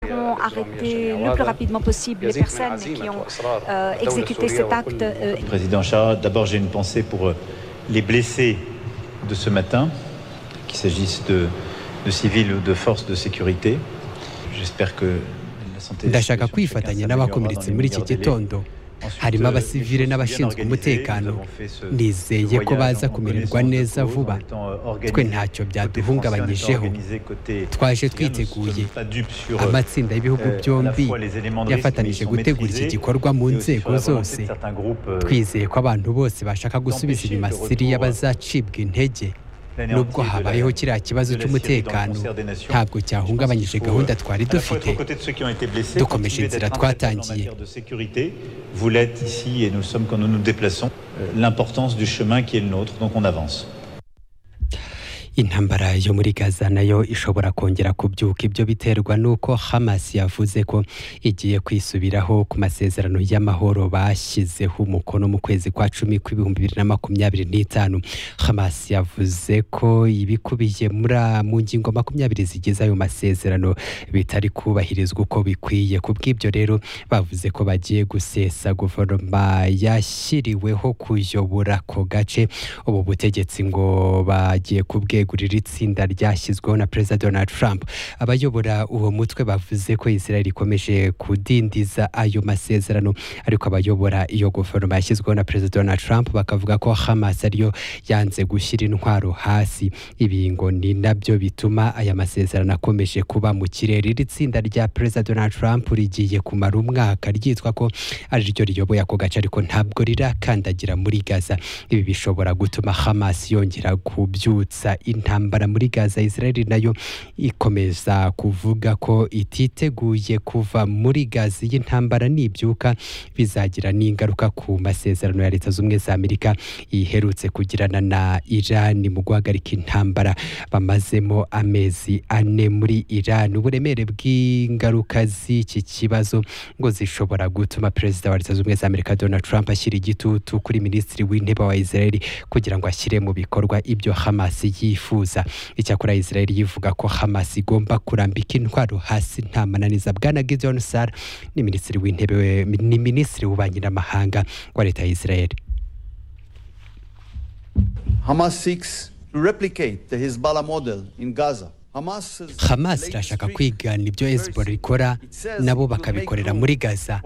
devons arrêter le plus rapidement possible les personnes qui ont euh, exécuté cet acte. euh, Président Chara, d'abord j'ai une pensée pour euh, les blessés de ce matin, qu'il s'agisse de, de civils ou de forces de sécurité. J'espère que la santé... ndashaka kwifatanya n'abakomeretse muri iki gitondo harimo abasivile n'abashinzwe umutekano nizeye ko baza kumererwa neza vuba twe ntacyo byaduhungabanyijeho twaje twiteguye amatsinda y'ibihugu byombi yafatanije gutegura iki gikorwa mu nzego zose twizeye ko abantu bose bashaka gusubiza inyuma siriya bazacibwa intege nubwo habayeho kiriya kibazo cy'umutekano ntabwo cyahungabanyije gahunda twari dufite dukomeje inzira twatangiye. Vous l'êtes ici et nous sommes quand nous nous déplaçons. euh, L'importance du chemin qui est le nôtre, donc on avance. intambara yo muri gaza nayo ishobora kongera kubyuka ibyo biterwa n'uko hamas yavuze ko igiye kwisubiraho ku masezerano y'amahoro bashyizeho umukono mu kwezi kwa cumi kw'ibihumbi bibiri na makumyabiri n'itanu hamas yavuze ko ibikubiye muri a- mu ngingo makumyabiri zigize ayo masezerano bitari kubahirizwa uko bikwiye ku bw'ibyo rero bavuze ko bagiye gusesa guverinoma yashyiriweho kuyobora ako gace ubu butegetsi ngo bagiye kubwegurira itsinda ryashyizweho na perezida donald trump abayobora uwo mutwe bavuze ko israel ikomeje kudindiza ayo masezerano ariko abayobora iyo guverinoma yashyizweho na perezida donald trump bakavuga ko hamas ariyo yanze gushyira intwaro hasi ibi ngo ni nabyo bituma aya masezerano akomeje kuba mu kirere iri tsinda rya perezida donald trump rigiye kumara umwaka ryitwa ko ari ryo riyoboye ako gace ariko ntabwo rirakandagira muri gaza ibi bishobora gutuma hamas yongera kubyutsa intambara muri gaza israel nayo ikomeza kuvuga ko ititeguye kuva muri gaza iyi ntambara nibyuka bizagira n'ingaruka ku masezerano ya leta z'ubumwe za amerika iherutse kugirana na iran mu guhagarika intambara bamazemo amezi ane muri iran uburemere bw'ingaruka z'iki kibazo ngo zishobora gutuma perezida wa leta z'ubumwe za amerika donald trump ashyira igitutu kuri minisitiri w'intebe wa israel kugira ngo ashyire mu bikorwa ibyo hamas yifuza icyakora israel yivuga ko hamas igomba kurambika intwaro hasi nta mananiza bwana gideon sar ni minisitiri w'intebe we- ni minisitiri w'ububanyi n'amahanga wa leta ya israel Hamas seeks to replicate the Hezbollah model in Gaza. Hamas hamas irashaka kwigana ibyo hezbollah ikora nabo bakabikorera muri gaza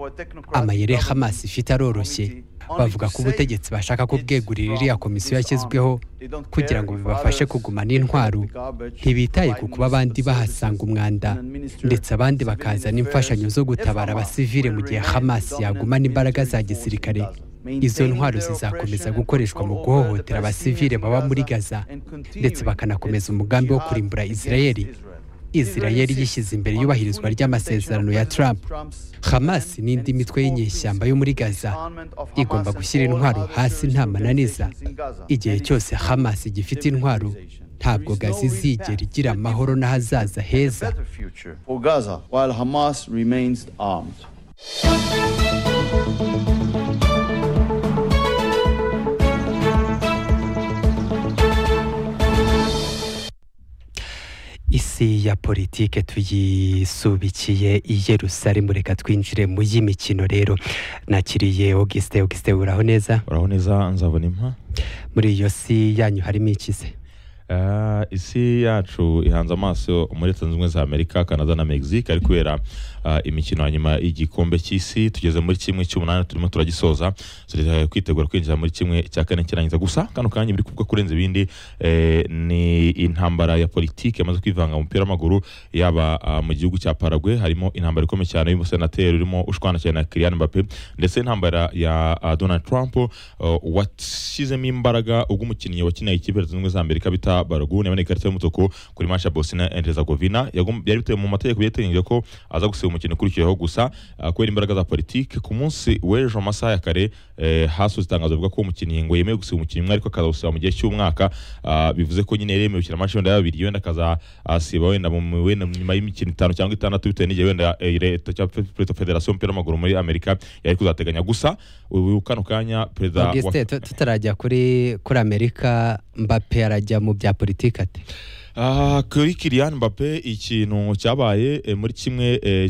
amayeri hamas ifite aroroshye bavuga ko ubutegetsi bashaka kubwegurira iriya komisiyo yashyizweho kugira ngo bibafashe kugumana intwaro ntibitaye ku kuba abandi bahasanga umwanda ndetse abandi bakazana imfashanyo zo gutabara abasivile mu gihe hamas yagumana imbaraga za gisirikare izo ntwaro zizakomeza gukoreshwa mu guhohotera abasivile baba muri gaza ndetse bakanakomeza umugambi wo kurimbura israeli israel yishyize imbere iyubahirizwa ry'amasezerano ya trump hamas n'indi mitwe y'inyeshyamba yo muri gaza igomba gushyira intwaro hasi nta mananiza igihe cyose hamas igifite intwaro ntabwo gaza izigera igira amahoro n'ahazaza heza future for Gaza while Hamas remains armed. isi ya politike tuyisubikiye i yerusalemu reka twinjire mu y'imikino rero nakiriye Auguste Auguste uraho neza uraho neza nzabona impa muri iyo si yanyu harimo ikize Ah, isi yacu ihanze amaso muri leta zunze ubumwe za amerika canada na mexique ari kubera ah, imikino ya nyuma y'igikombe cy'isi tugeze muri kimwe cy'umunani turimo turagisoza turi kwitegura kwinjira muri kimwe cya kane kirangiza gusa kano kanya biri kuvuga kurenza ibindi eh, ni intambara ya politiki yamaze kwivanga mu mupira w'amaguru yaba ah, mu gihugu cya paragwe harimo intambara ikomeye cyane y'umusenateri urimo ushwana cyane na Kylian Mbappe ndetse intambara ya ah, Donald Trump uh, washyizemo imbaraga ubwo umukinnyi wakinaye ikipe leta zunze ubumwe za Amerika bita Balogun yabonye ikarita y'umutuku kuri match ya Bosnia and Herzegovina Yagom- byari bitewe mu mategeko byateganyijwe ko aza gusiba umukino ukurikiyeho gusa ah, kubera imbaraga za politiki ku munsi w'ejo mu masaha ya kare eh, hasohotse itangazo rivuga ko umukinnyi ngo yemewe gusiba umukinnyi umwe ariko akazawusiba mu gihe cy'umwaka Ah, bivuze ko nyine yemewe gukina match wenda yababiri wenda akazasiba wenda mu mu- wenda nyuma y'imikino itanu cyangwa itandatu bitewe n'igihe wenda eh, leta cyangwa perezida federasiyo y'umupira w'amaguru muri Amerika yari kuzateganya gusa ubu kano kanya perezida wa- Auguste tu- tutarajya kuri kuri amerika mbappe arajya mu bya politike ate Ah, kuri Kylian Mbappe ikintu cyabaye eh, muri kimwe eh,